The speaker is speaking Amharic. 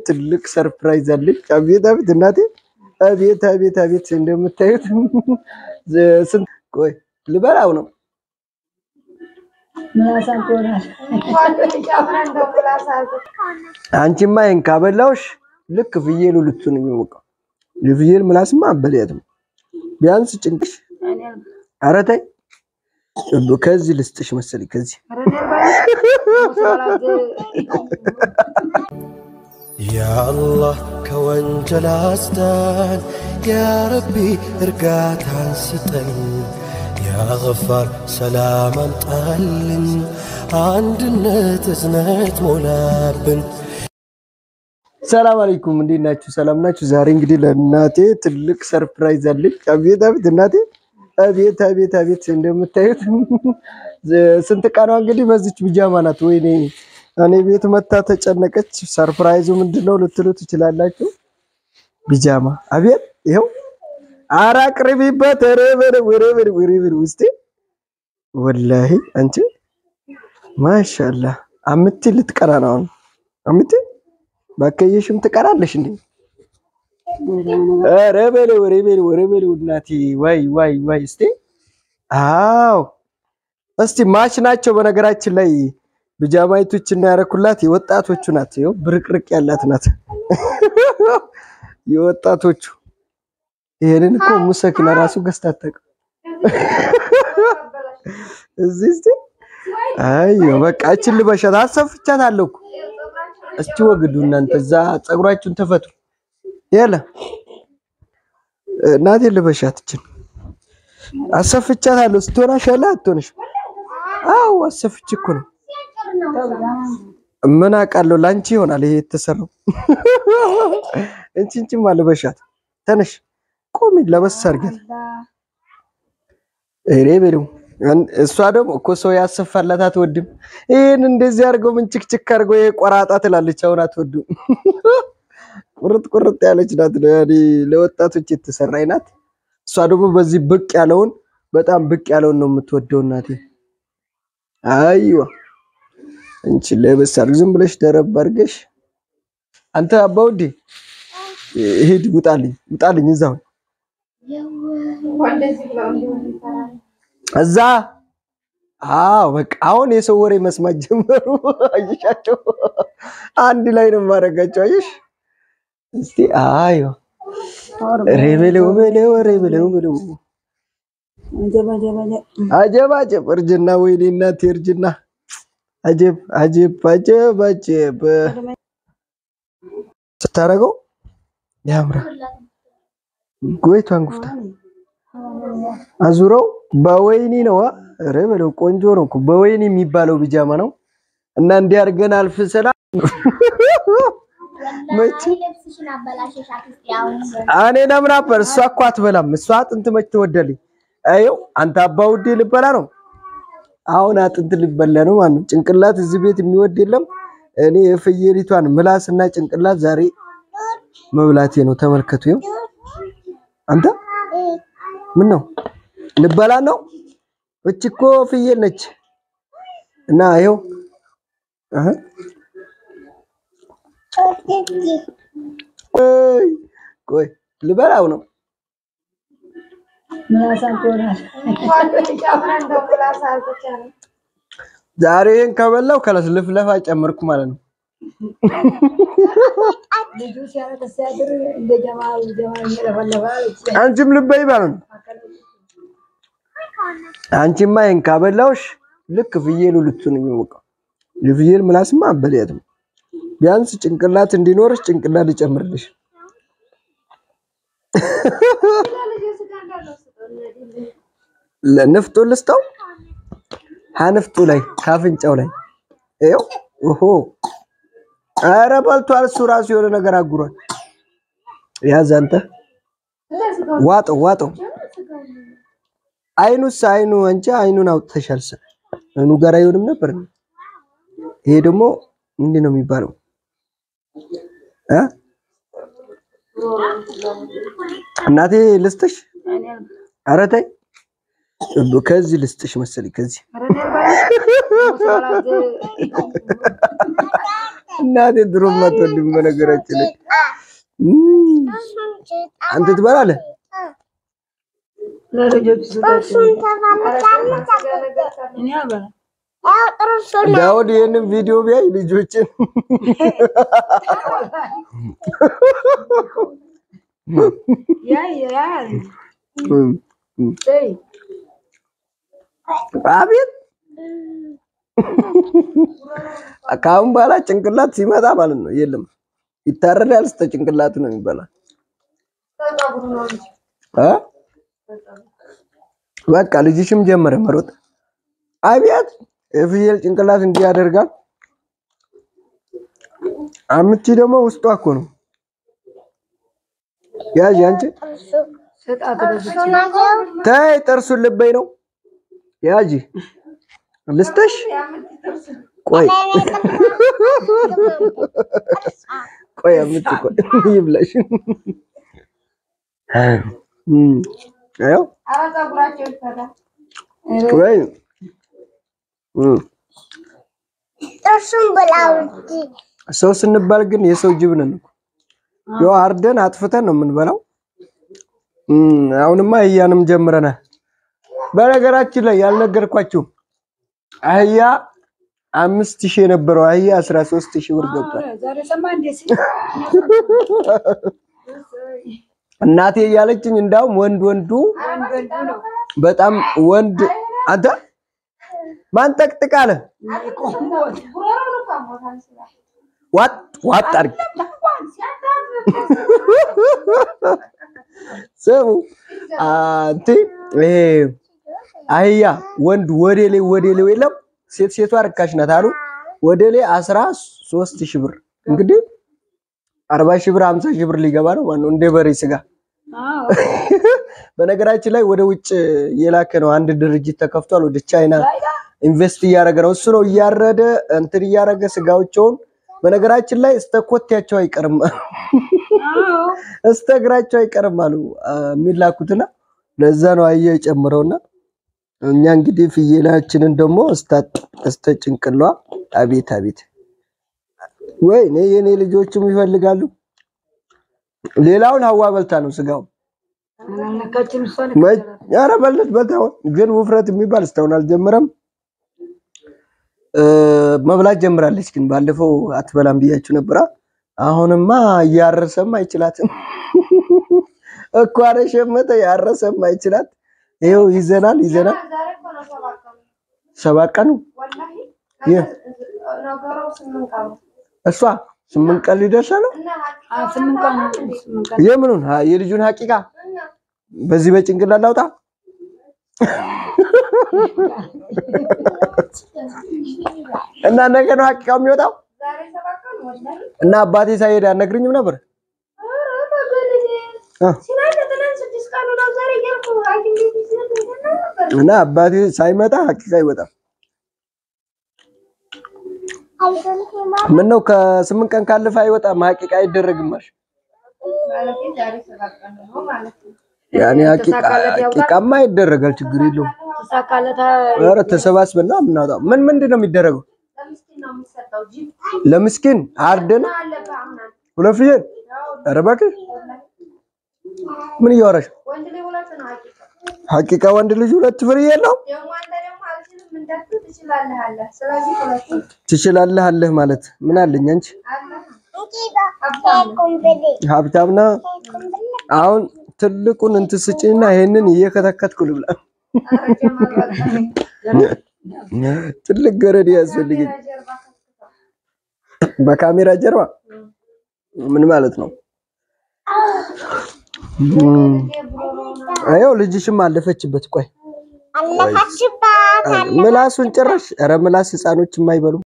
ትልቅ ሰርፕራይዝ አለች። አቤት አቤት እናቴ አቤት አቤት አቤት እንደምታዩት ስንት ቆይ ልበላው ነው አንቺማ ይሄን ካበላውሽ ልክ ፍየሉ ልትሆን የሚሞቀው የፍየል ምላስማ አበላያትም ቢያንስ ጭንቅሽ ኧረ ተይ ከዚህ ልስጥሽ መሰለኝ ከዚህ ያአላህ ከወንጀል አስዳን፣ ያረቢ እርጋታን ስጠን፣ ያገፋር ሰላም አምጣልን፣ አንድነት እዝነት ሞላብን። ሰላም አለይኩም እንዴት ናችሁ? ሰላም ናችሁ? ዛሬ እንግዲህ ለእናቴ ትልቅ ሰርፕራይዝ አለኝ። አቤት አቤት እናቴ አቤት አቤት አቤት እንደምታዩት ስንት ቀኗ እንግዲህ በዚች ብጃማ ናት። ወይኔ እኔ ቤት መታ ተጨነቀች። ሰርፕራይዙ ምንድን ነው ልትሉ ትችላላችሁ። ቢጃማ አቤት ይኸው ኧረ አቅርቢበት ርብር ውስጤ ወላሂ አንቺ ማሻላ አምቲ ልትቀራ ነው አሁን አምቲ ባከየሽም ትቀራለሽ እንዴ? ኧረ በለው ኧረ በለው ኧረ በለው እናቴ ዋይ ዋይ ዋይ እስቲ አዎ እስቲ ማች ናቸው በነገራችን ላይ ብጃማይቶች እና ያረኩላት የወጣቶቹ ናት። ይኸው ብርቅርቅ ያላት ናት የወጣቶቹ። ይሄንን እኮ ሙሰኪና ራሱ ገዝታ አታውቅም። እዚህ እስቲ አይ በቃ እችን ልበሻት አሰፍቻት አለሁ እኮ። እስቲ ወግዱ እናንተ እዛ ፀጉራችሁን ተፈቱ። ያለ እናቴ ልበሻት እችን አሰፍቻት አለሁ። ስትሆናሽ ያለ አትሆንሽ። አዎ አሰፍች እኮ ነው ምን አውቃለሁ ላንቺ ይሆናል ይሄ የተሰራው። እንቺ እንቺማ ልበሻት። ተነሽ ቆሚ፣ ለበስ አድርጊያት። እሬ በለው እሷ ደግሞ እኮ ሰው ያሰፋላት አትወድም። ይሄን እንደዚህ አድርገው ምን ችክችክ አድርገው ይሄ ቆራጣ ትላለች። አሁን አትወድም። ቁርጥ ቁርጥ ያለች ናት። ያኔ ለወጣቶች የተሰራች ናት። እሷ ደግሞ በዚህ ብቅ ያለውን በጣም ብቅ ያለውን ነው የምትወደው እናቴ። አይዋ እንቺ ለበስ አድርግ፣ ዝም ብለሽ ደረብ አድርገሽ አንተ አባውዴ ሂድ፣ ውጣልኝ፣ ውጣልኝ እዛው እዛ አዎ በቃ አሁን የሰው ወሬ መስማት ጀመሩ። አየሻቸው? አንድ ላይ ነው የማደርጋቸው። አየሽ? እስቲ አዮ ሬበለው በለው ሬበለው በለው አጀብ አጀብ እርጅና፣ ወይኔ እናቴ እርጅና፣ አጀብ አጀብ አጀብ አጀብ ስታረገው ያምራል። ጎይቷን ጉፍታ አዙረው በወይኒ ነው። ኧረ በለው ቆንጆ ነው እኮ በወይኒ የሚባለው ቢጃማ ነው። እና እንዲህ አድርገን አልፍሰና መቼ እኔ ለምን ነበር እሷ እኮ አትበላም። እሷ አጥንት መች ትወዳለች። አየው አንተ አባውዴ ልበላ ነው አሁን አጥንት ልበላ ነው ማለት ጭንቅላት እዚህ ቤት የሚወድ የለም። እኔ የፍየሊቷን ምላስና ጭንቅላት ዛሬ መብላቴ ነው። ተመልከቱ። ይኸው አንተ ምን ነው ልበላ ነው? እች እኮ ፍየል ነች። እና ይኸው አህ ቆይ ቆይ ልበላው ነው። ዛሬ ይሄን ከበላው ከለስ ልፍለፋ ጨመርኩ ማለት ነው። አንቺም ልበይ ማለት ነው። አንቺማ ይሄን ካበላውሽ ልክ ፍየሉ ልትሆን የሚሞቀው የፍየል ምላስማ አበላያትም። ቢያንስ ጭንቅላት እንዲኖርሽ ጭንቅላት ልጨምርልሽ። ለንፍጡ ልስጠው ሀንፍጡ ላይ ካፍንጫው ላይ ይኸው ኦሆ ኧረ በልቷል። እሱ ራሱ የሆነ ነገር አጉሯል። ያዝ አንተ ዋጠው ዋጠው። አይኑስ አይኑ አንቺ አይኑን አውጥተሻል። አይኑ ጋር አይሆንም ነበር። ይሄ ደግሞ ምንድን ነው የሚባለው እ እናቴ ልስጥሽ? ኧረ ተይ ከዚህ ልስጥሽ መሰለኝ ከዚህ እናቴ ድሮም አትወድም በነገራችን ላይ እም፣ አንተ ትበላለህ ለልጆቹ ስጣቸው። እኔ አልበላም። ዳውድ ይህንን ቪዲዮ ቢያይ ልጆችን ያ ያ እም፣ እም፣ ተይ አቤት ከአሁን በኋላ ጭንቅላት ሲመጣ ማለት ነው የለም ይታረዳል። እስከ ጭንቅላቱ ነው የሚበላ እ በቃ ልጅሽም ጀመረ መሮጥ። አቤት የፍየል ጭንቅላት እንዲህ ያደርጋል። አምቺ ደግሞ ውስጧ እኮ ነው። ያዥ አንቺ ስጣት ለብቻ ተይ፣ ጥርሱን ልበይ ነው። ያዥ ልስተሽ ቆይ ቆይ አምጪ ቆይ ይብላሽ። እም አዮ ቆይ እም ጥርሱን ብላው እንጂ ሰው ስንባል ግን የሰው ጅብ ነን እኮ። ያው አርደን አጥፍተን ነው የምንበላው። እም አሁንማ አህያንም ጀምረናል። በነገራችን ላይ ያልነገርኳችሁ አህያ አምስት ሺህ የነበረው አህያ አስራ ሶስት ሺህ ብር ገብቷል። ዛሬ ሰማ እንዴ ሲል እናቴ እያለችኝ እንዳውም ወንድ ወንዱ ወንድ ወንዱ ነው በጣም ወንድ አንተ ማን ጠቅጥቅ አለ ዋጥ ዋጥ አድርግ ስሙ አንቲ ይሄ አህያ ወንድ ወዴሌ ወዴሌ የለም ሴት ሴቷ ርካሽ ናት አሉ ወዴሌ አስራ ሶስት ሺህ ብር እንግዲህ አርባ ሺህ ብር ሀምሳ ሺህ ብር ሊገባ ነው ማነው እንደ በሬ ስጋ አዎ በነገራችን ላይ ወደ ውጭ የላከ ነው አንድ ድርጅት ተከፍቷል ወደ ቻይና ኢንቨስት እያደረገ ነው እሱ ነው እያረደ እንትን እያደረገ ስጋዎቸውን በነገራችን ላይ እስተ ኮቴያቸው አይቀርም አዎ እስተ እግራቸው አይቀርም አሉ አ፣ የሚላኩትና ለዛ ነው አየ የጨምረውና እኛ እንግዲህ ፍየላችንን ደግሞ እስተ- እስተ ጭንቅሏ አቤት አቤት ወይ እኔ የኔ ልጆችም ይፈልጋሉ ሌላውን ሀዋ በልታ ነው ስጋው አላልነካችም እሷን ኧረ በለት በልታ ግን ውፍረት የሚባል እስካሁን አልጀመረም እ፣ መብላት ጀምራለች ግን ባለፈው አትበላም ብያችሁ ነበራ አሁንማ እያረሰም አይችላትም እኮ አረ ሸመተ ያረሰም አይችላት ይኸው ይዘናል ይዘናል ሰባት ቀኑ ይህ እሷ ስምንት ቀን ሊደርሳ ነው አ ስምንት ቀን ስምንት ቀን የምኑን ሀ- የልጁን ሀቂቃ በዚህ በጭንቅላት ላውጣ እና ነገ ነው ሀቂቃው የሚወጣው እና አባቴ ሳይሄድ አነግርኝም ነበር አ፣ እና አባቴ ሳይመጣ ሀቂቃ ይወጣል ምን ነው ከስምንት ቀን ካለፈ አይወጣም ሀቂቃ አይደረግማሽ ያኔ ሀቂቃ ሀቂቃማ ይደረጋል ችግር የለውም ተሳካለታ ኧረ ተሰባስበን ነው የምናወጣው ምን ምንድን ነው የሚደረገው ለምስኪን አርደን ሁለት ፍየል ኧረ እባክሽ ምን እያወራሽ ነው? ሀቂቃ ወንድ ልጅ ሁለት ፍየል ነው ትችላለህ አለህ ማለት ምን አለኝ አንቺ ቁምብሌ ሀብታም ነህ አሁን ትልቁን እንትን ስጪና ይሄንን እየከተከትኩ ልብላ ትልቅ ገረድ ያስፈልገኝ በካሜራ ጀርባ ምን ማለት ነው አየው ልጅሽም አለፈችበት ቆይ አለፋችባት ምላሱን ጭራሽ ኧረ ምላስ ህፃኖች የማይበሉ